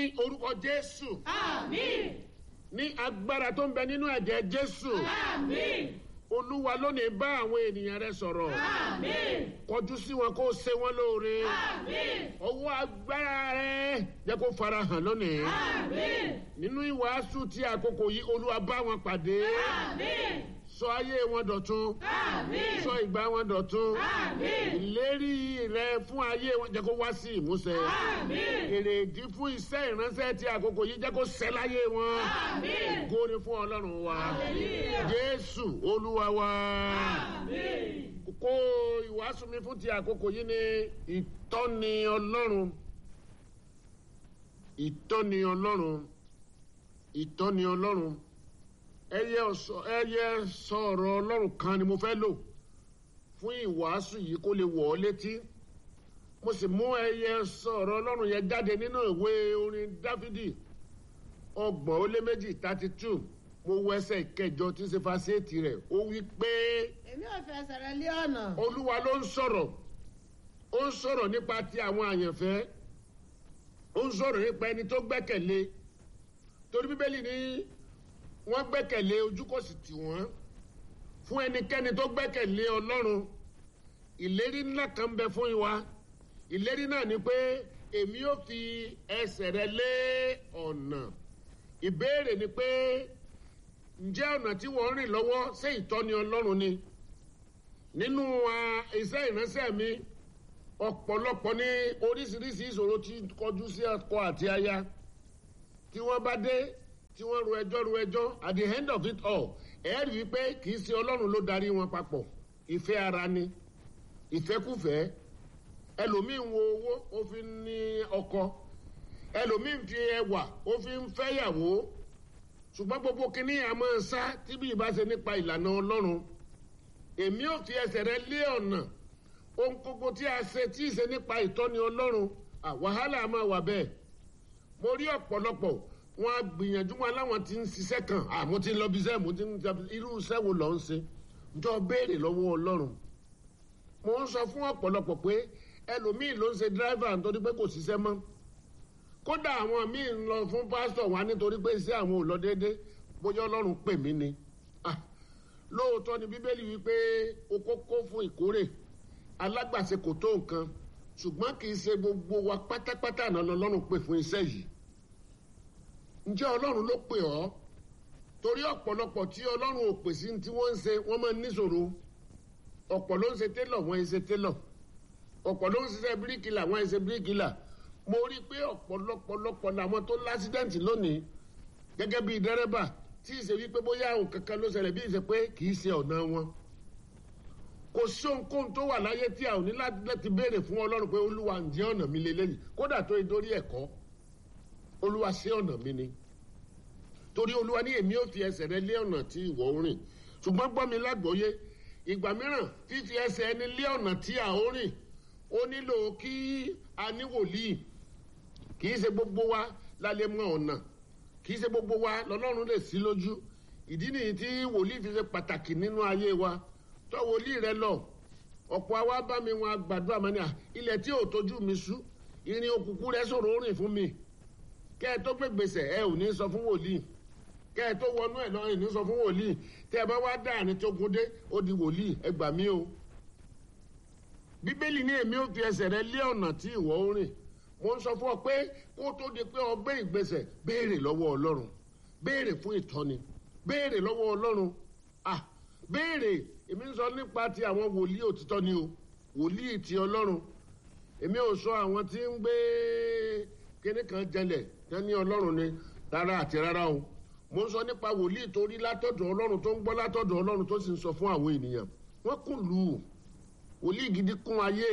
orúkọ jésù Àmín. ní agbára tó ń bẹ nínú ẹ̀jẹ̀ jésù Àmín. olúwa lónìí bá àwọn ènìyàn rẹ sọ̀rọ̀ Àmín. kọjú sí wọn kó o ṣe wọn lóore Àmín. ọwọ́ agbára rẹ jẹ́ kó fara hàn lónìí Àmín. nínú ìwàásù tí àkókò yìí olúwa bá wọn pàdé Àmín. sọ ayé wọn dọ̀tun Àmín. sọ ìgbà wọn dọ̀tun Àmín. ìlérí rẹ fún ayé wọn jẹ́ kó wá sí ìmúṣẹ Àmín. èrèdí fún iṣẹ́ ìránṣẹ́ tí àkókò yìí jẹ́ kó ṣẹ láyé wọn Àmín. góni fún ọlọ́run wa Hallelujah. jésù olúwa wa Àmín. kó ìwàásù mi fún ti àkókò yìí ní ìtọ́ni ọlọ́run ìtọ́ni ọlọ́run ìtọ́ni ọlọ́run ẹyẹ ọ̀sọ̀ ẹyẹ sọ̀rọ̀ ọlọ́run kan ni mo fẹ́ lò fún ìwàásù yìí kó lè wọ̀ ọ́ létí mo sì mú ẹyẹ sọ̀rọ̀ ọlọ́run yẹn jáde nínú ìwé orin dáfídì ọgbọ̀n ó lé méjì thirty two mo wọ ẹsẹ̀ ìkẹjọ tí ń ṣe fásitì rẹ̀ ó wí pé èmi ò fẹsẹ̀ rẹ lé ọ̀nà olúwa ló ń sọ̀rọ̀ ó ń sọ̀rọ̀ nípa ti àwọn àyànfẹ́ ó ń sọ̀rọ̀ nípa ẹni tó gbẹ́kẹ̀lé torí bíbélì ní wọ́n gbẹ́kẹ̀lé ojú kò sì tì wọ́n fún ẹnikẹ́ni tó gbẹ́kẹ̀lé ọlọ́run ìlérí ńlá kan ń bẹ fún wa ìlérí náà ni pé èmi ò fi ẹsẹ̀ rẹ lé ọ̀nà ìbéèrè ni pé ǹjẹ́ ọ̀nà tí wọ́n ń rìn lọ́wọ́ ṣé ìtọ́ni ọlọ́run ni nínú ah, iṣẹ́ ìránṣẹ́ mi ọ̀pọ̀lọpọ̀ ní oríṣiríṣi ìṣòro tí kọjú sí ọkọ àti aya tí wọ́n bá dé tí wọ́n ru ẹjọ́ ru ẹjọ́ at the end of it all ẹ̀ rí i pé kì í ṣe ọlọ́run ló darí wọn papọ̀ ìfẹ́ ara ni ìfẹ́kùfẹ́ ẹlòmíín wo owó ó fi ń ní ọkọ ẹlòmíín fi ẹwà ó fi ń fẹ́yàwó ṣùgbọ́n gbogbo kínní àmọ́ sá tí bí ìbá ṣe nípa ìlànà ọlọ́run èmi ò fi ẹsẹ̀ rẹ lé ọ̀nà ohun gbogbo tí a ṣe tí ì ṣe nípa ìtọ́ni ọlọ́run à, wàhálà máa wà bẹ́ẹ̀ mo rí ọ̀pọ̀lọpọ̀ wọn á gbìyànjú wọn láwọn ti ń ṣiṣẹ́ kan à mo ti ń lọ bí iṣẹ́ mo ti ń jẹ irú iṣẹ́ wo lọ́ ń ṣe jọ béèrè lọ́wọ́ ọlọ́run mo ń sọ fún ọ̀pọ̀lọpọ̀ pé ẹlòmíì ló ń ṣe dírẹ́fà nítorí pé kò ṣiṣẹ́ mọ́ kódà àwọn míì ń lọ fún pásítọ̀ wá nítorí pé iṣẹ́ àwọn ò lọ déédéé bóyá ọlọ́run pè mí ni Ah, lóòótọ́ ni bíbélì wípé oko kó fún ìkórè alágbàṣe kò tó nǹkan ṣùgbọ́n kì í ṣe gbogbo wa pátápátá náà lọ́lọ́run pè fún iṣẹ́ yìí ǹjẹ́ ọlọ́run ló pè ọ́ torí ọ̀pọ̀lọpọ̀ tí ọlọ́run ò pè sí tí wọ́n ń ṣe wọ́n máa ń níṣòro ọ̀pọ̀ ló ń ṣe télọ̀ wọ́n ń ṣe télọ̀ ọ̀pọ̀ ló ń ṣiṣẹ́ bíríkìlà wọ́n ń ṣe bíríkìlà mo rí i pé ọ̀pọ̀lọpọ̀lọpọ̀ làwọn tó lásídẹ̀ǹtì lónìí gẹ́gẹ́ bíi dẹ́rẹ́bà tí ì ṣe wípé bóyá òun kankan ló ṣẹlẹ̀ bí ì ṣe pé kì í ṣe ọ̀nà wọn kò sí ohunkóhun tó wà láyé tí a ò ní láti láti béèrè fún ọlọ́run pé olúwa ǹjẹ́ ọ̀nà mi lélẹ́yìí kódà tó ìdórí ẹ̀kọ́ olúwa ṣé ọ̀nà mi ni torí olúwa ní èmi ò fi ẹsẹ̀ rẹ lé ọ̀nà tí ìwọ ń rìn ṣùgbọ́n gbọ́ mi lágbóyé ìgbà mìíràn fífi ẹsẹ̀ ẹni lé ọ̀nà tí a ó rìn ó nílò kí a ní wòlíì kì í ṣe gbogbo wa la lè mọ ọ̀nà kì í ṣe gbogbo wa lọ́lọ́run lè sí lójú ìdí nìyí tí wòlíì fi ṣe pàtàkì nínú ayé wa tọ́ wòlíì rẹ lọ ọ̀pọ̀ àwa bá mi wọn àgbàdo àmọ́ni à ilẹ̀ tí ò tójú mi sú irin òkùnkùn rẹ sọ̀rọ̀ ó rìn fún mi kẹ́ ẹ tó gbé gbèsè ẹ ò ní sọ fún wòlíì kẹ́ ẹ tó wọnú ẹ̀ lọ́rùn ní sọ fún wòlíì tẹ́ ẹ bá wá dá àní tó gun dé ó di wòlíì ẹ gbà mí o bíbélì ní èmi ò fi ẹsẹ̀ rẹ lé ọ̀nà tí ìwọ ń rìn mo ń sọ fún ọ pé kó tó di pé ọ gbé ìgbésẹ̀ béèrè lọ́wọ́ ọlọ́run béèrè fún ìtọ́ni béèrè lọ́wọ́ ọlọ́run ah béèrè èmi ń sọ nípa ti àwọn wòlíì òtítọ́ ni o wòlíì ti ọlọ́run èmi ò sọ àwọn tí ń gbé kíní kan jẹlẹ̀ tán ní ọlọ́run ni rárá àti rárá o mo ń sọ nípa wòlíì tó rí látọ̀dọ̀ ọlọ́run tó ń gbọ́ látọ̀dọ̀ ọlọ́run tó sì ń sọ fún àwọn ènìyàn wọ́n kùn lù ú wòlíì gidi kún ayé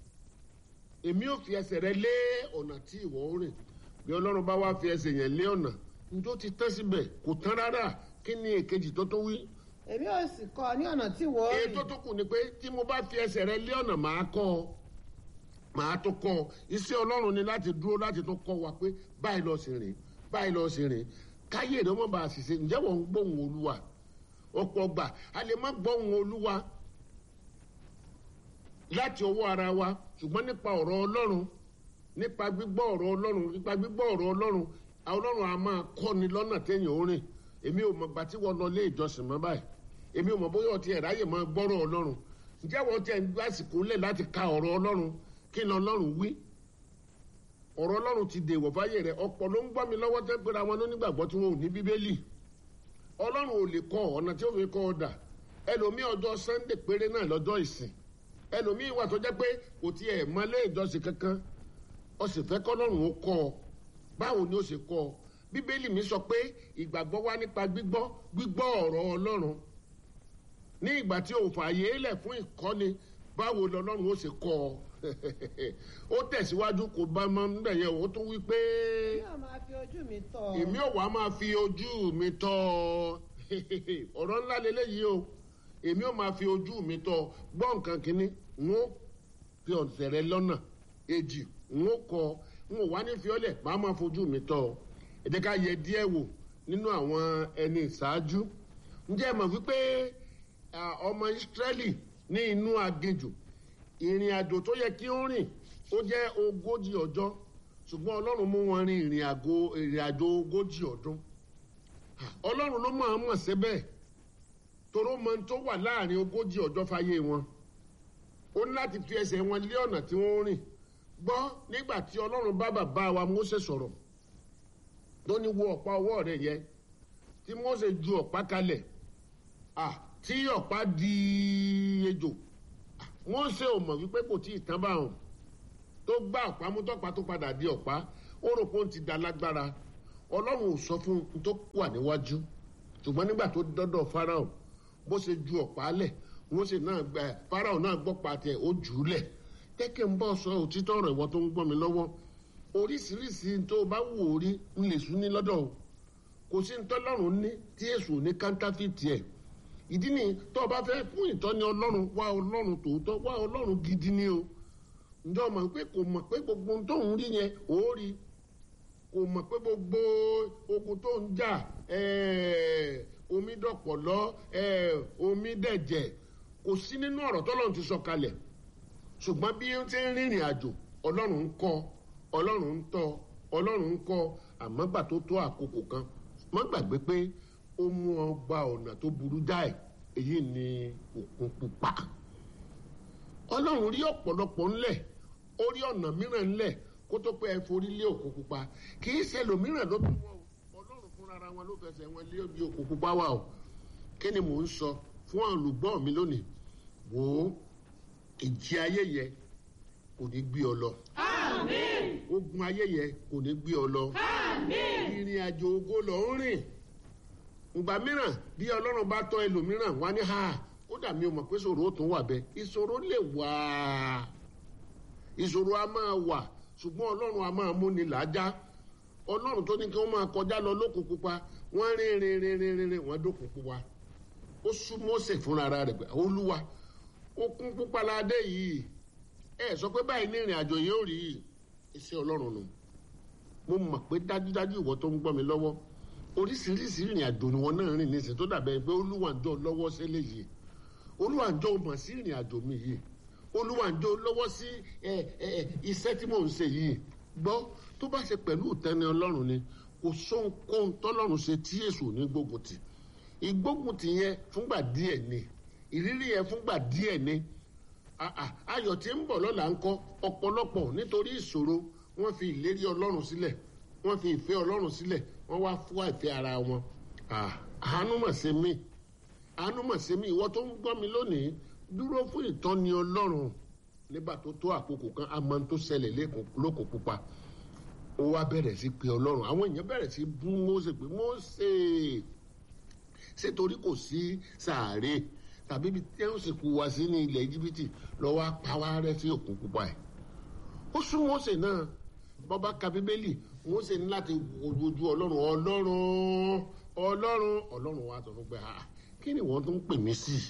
èmi ò fi ẹsẹ̀ rẹ lé ọ̀nà tí ìwọ ń rìn bí ọlọ́run bá wá fi ẹsẹ̀ yẹn lé ọ̀nà njó ti tán síbẹ̀ kò tán rárá kí ni èkejì tó tó wí. èmi ò sì kọ́ ọ ní ọ̀nà tí wọ́n èyí rìn tó tó kù ni pé tí mo bá fi ẹsẹ̀ rẹ lé ọ̀nà màá kọ́ ọ màá tó kọ́ ọ iṣẹ́ ọlọ́run ni láti dúró láti tó kọ́ wa pé báyìí lọ sí rìn báyìí lọ sí rìn káyé rẹ wọ́n bá a ṣiṣẹ́ ǹjẹ́ wọ́n ń gbóhùn olúwa ọ̀pọ̀ gbà a lè má gbóhùn olúwa láti ọwọ́ ara wa ṣùgbọ́n nípa ọ̀rọ̀ ọlọ́run nípa gbígbọ́ ọ̀rọ̀ ọlọ́run nípa gbígbọ́ ọ̀rọ̀ ọlọ́run ọlọ́run a máa kọ́ni lọ́nà téèyàn ó rìn èmi ò mọ̀ gbà tí wọ́n lọ ilé ìjọsìn mọ́ báyìí èmi ò mọ̀ bóyá ọtí ẹ̀ ráyè máa gbọ́rọ̀ ọlọ́run ǹjẹ́ wọ́n ti ẹ̀ ń gbàsìkò lẹ̀ láti ka ọ̀rọ̀ ọlọ́run kí ni ọlọ́run wí ọ̀rọ̀ ọlọ́run ti dèwọ̀ fáyé rẹ̀ ọ̀pọ̀ ló ń gbọ́ mi lọ́wọ́ tẹ́ pera wọn lónígbàgbọ́ tí wọn ò ní bíbélì ọlọ́run ò lè kọ́ ọ̀nà tí ó fi kọ́ ọ dà ẹlòmíì ọjọ́ sunday péré náà lọ́jọ́ ìsìn ẹlòmíì wà tó jẹ́ pé kò tiẹ̀ mọ́lé ìjọsìn kankan ó sì fẹ́ kọ́lọ́run ó kọ́ ọ báwo ni ó ṣe kọ́ ọ bíbélì mi sọ pé ìgbàgbọ́ wá nípa gbígbọ́ gbígbọ́ ọ̀rọ̀ ọlọ́run ní ìgbà tí o fààyè lẹ̀ fún ìkọ́ni báwo lọ́lọ́run ó ṣe kọ́ ọ ó tẹ̀síwájú kò bá mọ níbẹ̀ yẹn ó tún wí pé èmi ò máa fi ojú mi tọ̀ ọ́. èmi ò wá máa fi ojú mi tọ́ ọ ọ̀rọ̀ ńlá lélẹ́yìí o èmi ò máa fi ojú mi tọ́ ọ gbọ́ nǹkan kínní n ó fi ọ̀sẹ̀ rẹ lọ́nà èjì n ó kọ n ò wá ní fi ọ́lẹ̀ máa máa fojú mi tọ́ ọ ẹ jẹ́ ká yẹ díẹ̀ wò nínú àwọn ẹni ìṣáájú ǹjẹ́ ẹ mọ̀ wípé ah, ọmọ ìsírẹ́lì ní inú aginjù ìrìn àjò tó yẹ kí ó rìn ó jẹ́ ogójì ọjọ́ ṣùgbọ́n ọlọ́run mú wọn rin ìrìn àgò ìrìn àjò ogójì ọdún ọlọ́run ló mọ̀ ọ́n mọ̀ síbẹ̀ toró mọ tó wà láàrin ogójì ọjọ́ fáyé wọn ó ní láti fi ẹsẹ̀ wọn lé ọ̀nà tí wọ́n rìn gbọ́ nígbà tí ọlọ́run bá bàbá wa Mósè sọ̀rọ̀ tó ní wo ọ̀pá ọwọ́ rẹ̀ yẹn tí Mósè ju ọ̀pá kalẹ̀ ah, tí ọ̀pá di ejò ah, Mósè ò mọ̀ wípé kò tí ì tán bá wọn tó gbá ọ̀pá mú tọ́pá tó padà di ọ̀pá ó rò pé ó ti da lágbára ọlọ́run ò sọ fún un tó wà níwájú ṣùgbọ́n nígbà tó dọ́dọ̀ Fáráò bó ṣe ju ọ̀pá lẹ̀ Mósè náà gbẹ Fáráò náà gbọ́ pàtẹ ó jù ú lẹ̀ kẹ́kẹ́ ń bọ̀ sọ òtítọ́ ọ̀rọ̀ ìwọ tó ń gbọ́ mi lọ́wọ́ oríṣiríṣi tó o bá wù ó rí ń lè sún ní lọ́dọ̀ o kò sí ní tọ́lọ́run ní tí èṣù ní kántáfìtì ẹ̀ ìdí ni tó o bá fẹ́ fún ìtọ́ni ọlọ́run wá ọlọ́run tòótọ́ wá ọlọ́run gidi ni o ǹjọ́ mọ̀ pé kò mọ̀ pé gbogbo ohun tó ń rí yẹn ò rí kò mọ̀ pé gbogbo ogun tó ń jà omi dọ̀pọ̀lọ́ omi dẹ̀jẹ̀ kò sí nínú ọ̀rọ̀ tọ́lọ́run ti sọ kalẹ̀ ṣùgbọ́n bí ó ti ń rìnrìn àjò ọlọ́run ń kọ́ ọlọ́run ń tọ́ ọlọ́run ń kọ́ àmọ́ gbà tó tó àkókò kan má gbàgbé pé ó mú ọ gba ọ̀nà tó burú jáì èyí ni òkun pupa ọlọ́run rí ọ̀pọ̀lọpọ̀ ńlẹ̀ ó rí ọ̀nà mìíràn ńlẹ̀ kó tó pé ẹ forí lé òkun pupa kì í ṣe lòmíràn ló bí wọn o ọlọ́run fúnra wọn ló fẹsẹ̀ wọn lé bí òkun pupa wà o kí ni mò ń sọ fún olùgbọ́ mi lónìí wò ó ìjì ayé yẹ kò ní gbé ọ lọ Àmín. ogun ayé yẹ kò ní gbé ọ lọ Àmín. ìrìn àjò ògo lọ ń rìn ìgbà mìíràn bí ọlọ́run bá tọ́ ẹlòmíràn wá ní ha ó dà mí o mọ̀ pé ìṣòro ó tún wà bẹ́ẹ̀ ìṣòro lè wà ìṣòro a máa wà ṣùgbọ́n ọlọ́run a máa múni làájá ọlọ́run tó ní kí wọ́n máa kọjá lọ lókun pupa wọ́n rìn rìn rìn rìn rìn rìn wọ́n dókun pupa ó sún Mósè fúnra rẹ̀ pé olúwa okun pupa la dé yìí ẹ sọ pé báyìí ní ìrìn àjò yìí ó rí yìí iṣẹ́ ọlọ́run nù mo mọ̀ pé dájúdájú ìwọ tó ń gbọ́ mi lọ́wọ́ oríṣiríṣi ìrìn àjò ni wọn náà rìn nísìnyí tó dàbẹ̀ pé olúwàjọ́ lọ́wọ́ sílẹ̀ yìí olúwàjọ́ mọ̀ sí ìrìn àjò mi yìí olúwàjọ́ lọ́wọ́ sí ẹ ẹ iṣẹ́ tí mò ń ṣe yìí gbọ́ tó bá ṣe pẹ̀lú ìtẹ́ni ọlọ́run ni kò sóhunkóhun tọ́lọ́run ṣe tí èṣù ní gbógun tì ìgbógun tì yẹn fúngbà díẹ̀ ni ìrírí yẹn fúngbà díẹ̀ ni ayọ̀ tí ń bọ̀ lọ́la ń kọ́ ọ̀pọ̀lọpọ̀ nítorí ìṣòro wọ́n fi ìlérí ọlọ́run sílẹ̀ wọ́n fi ìfẹ́ ọlọ́run sílẹ̀ wọ́n wá fún ìfẹ́ ara wọn àánú mà ṣe mí àánú mà ṣe mí ìwọ tó ń gbọ́ mi lónìí dúró fún ìtọ́ni ọlọ́run nígbà tó tó àkókò kan a máa ń tó ṣẹlẹ̀ lóko pupa ó wá bẹ̀rẹ̀ sí pé ọlọ́run àwọn èèyàn bẹ̀rẹ̀ sí bú Mósè pé Mósè ṣé torí kò sí sàárè tàbí ibi tí ó sì kú wá sí ní ilẹ̀ íjíbítì lọ́wọ́ apáwá rẹ̀ sí òkun pupa ẹ̀ ó sún Mósè náà bọ́bá ka bíbélì Mósè ní láti ojú ọlọ́run ọlọ́run ọlọ́run ọlọ́run wa sọ fún pé ah kí ni wọ́n tún ń pè mí sí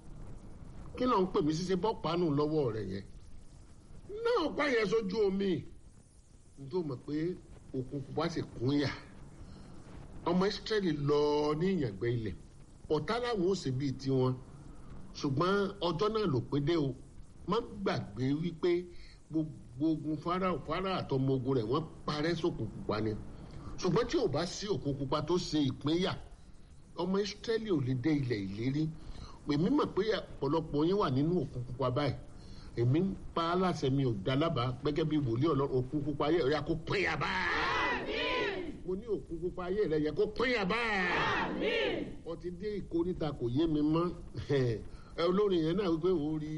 kí ló ń pè mí sí ṣe bọ́ pánù lọ́wọ́ rẹ̀ yẹn náà pa yẹn sójú omi nítorí mọ̀ pé òkun pupa sì kún yà ọmọ Ísírẹ́lì lọ ní ìyàgbẹ́ ilẹ̀ ọ̀tá làwọn ò ṣe bíi tiwọn ṣùgbọ́n ọjọ́ náà ló pé dé o má gbàgbé wípé gbogbo gbogbo ogun Fáráò Fáráò àtọmọ ogun rẹ̀ wọ́n parẹ́ sókun pupa ni ṣùgbọ́n tí ò bá sí òkun pupa tó ṣe ìpínyà ọmọ Ísírẹ́lì ò lè dé ilẹ̀ ìlérí èmi mọ̀ pé ọ̀pọ̀lọpọ̀ yín wà nínú òkun pupa báyìí èmi ń pa á láṣẹ mi ò dá lábàá gẹ́gẹ́ bí wòlíì Ọlọ́run òkun pupa ayé rẹ̀ kó pínyà báyìí mo ní òkun pupa ayé rẹ̀ yẹ kó pínyà báyìí ọtí dé ìkórìtà kò yé mi mọ́ ẹ olórin yẹn náà wípé òun rí